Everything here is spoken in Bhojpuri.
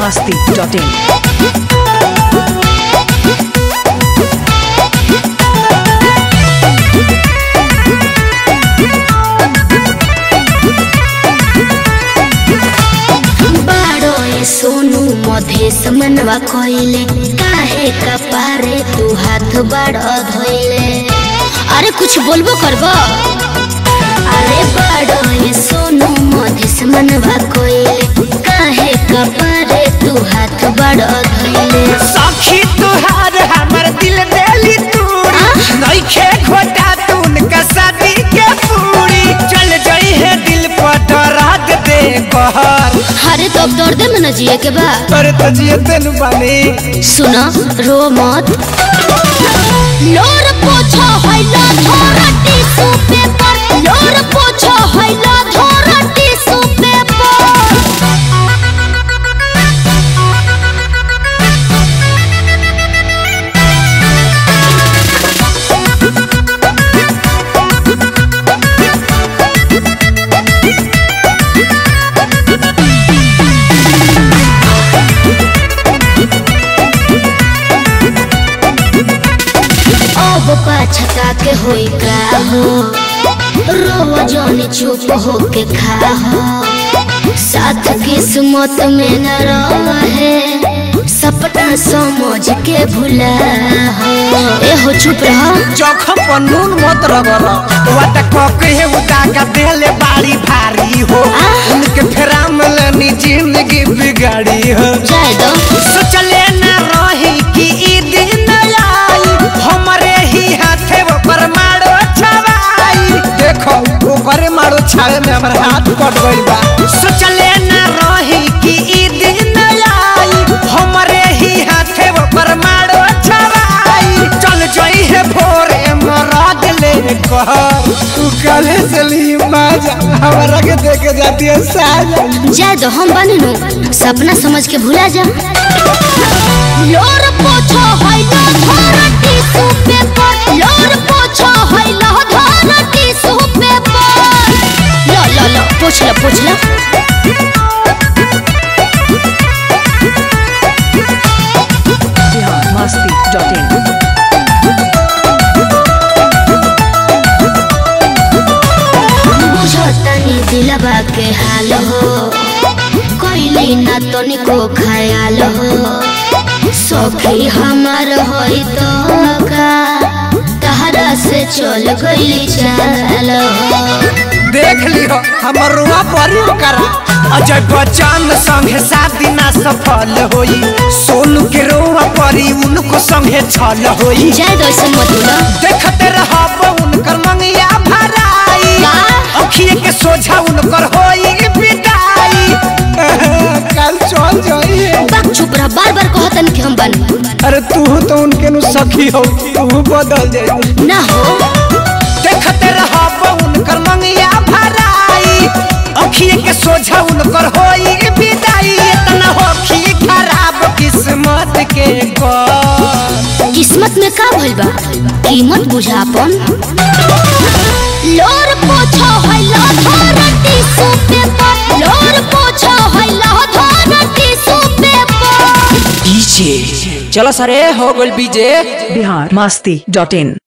masti.in. बाड़ो ए सोनू मधेश मनवा कोइले काहे कपारे तू हाथ बाड़ो धोइले अरे कुछ बोलबो करबो अरे बाड़ो ए सोनू मधेश मनवा कोइले काहे कपारे तू हाथ बाड़ो धोइले सखी तुहार हमर दिल देली तूरी नइखे घोटा तून का शादी के पूरी चल जाई है दिल पर दर्द दे कहर अरे तो अब दर्दे में न जिए के बा अरे तो जिए तेनु बानी सुनो रो मत लोर पोछो हैला धोरा टिश्यू पेपर लोर पोछो हैला धोरा टिश्यू पेपर अब पाछता के होई का हो रो जोनी चुप हो के खा हो साथ किस्मत में न रहे सपना समझ के भुला हो ए हो चुप रहो जखम पर नून मत रगड़ वाटा कके है उदागा देले बाड़ी भारी हो उनके फेरा में लेनी जिंदगी बिगाड़ी हो जाए दो सोचले न रही कि ई दिन आई हमरे ही हाथे ऊपर मारो छवाई देखो ऊपर मारो छावे में हमर हाथ कट गइल बा सोचले न रही कि ई दिन आई हमरे ही हाथे ऊपर मारो छवाई चल जाई है भोरे मराद ले कहर तू काले चली माजा हमरा के देखे जाती है साजा जाए दो हम बने नु सपना समझ के भुला जा लोर पोछो हैला धोरा टिश्यू पेपर लोर पोछो हैला धोरा टिश्यू पेपर लो लो लो पोछ लो पोछ लो Bihar masti.in. बुझो तनी दिलबा के हाल हो कोइली ना तनिको ख्याल हो सखी हमार होई तो का तहरा से चल गई चाल हो देख लियो हमर रुआ परी करा अजय बच्चन संगे शादी ना सफल होई सोनू के रुआ परी उनको संगे छल होई जाए दो ऐसे मत बोलो देखते रहब उनकर मंगिया भराई का? अखिए के सोझा उनकर होई विदाई कल चल जाई बाक चुप रह बार बार कहतन कि हम बन अरे तू तो उनके नु सखी हो तू बदल जाई ना हो देखते रहब उनकर मंगिया भराई अखिए के सोझा उनकर होई विदाई इतना होखी खराब किस्मत के कर किस्मत में का भइल बा कीमत बुझापन लोर पोछो हैला धोरा टिश्यू पेपर लोर पोछो हैला धोरा टिश्यू पेपर डीजे चलो सरे हो गल बीजे Bihar masti.in.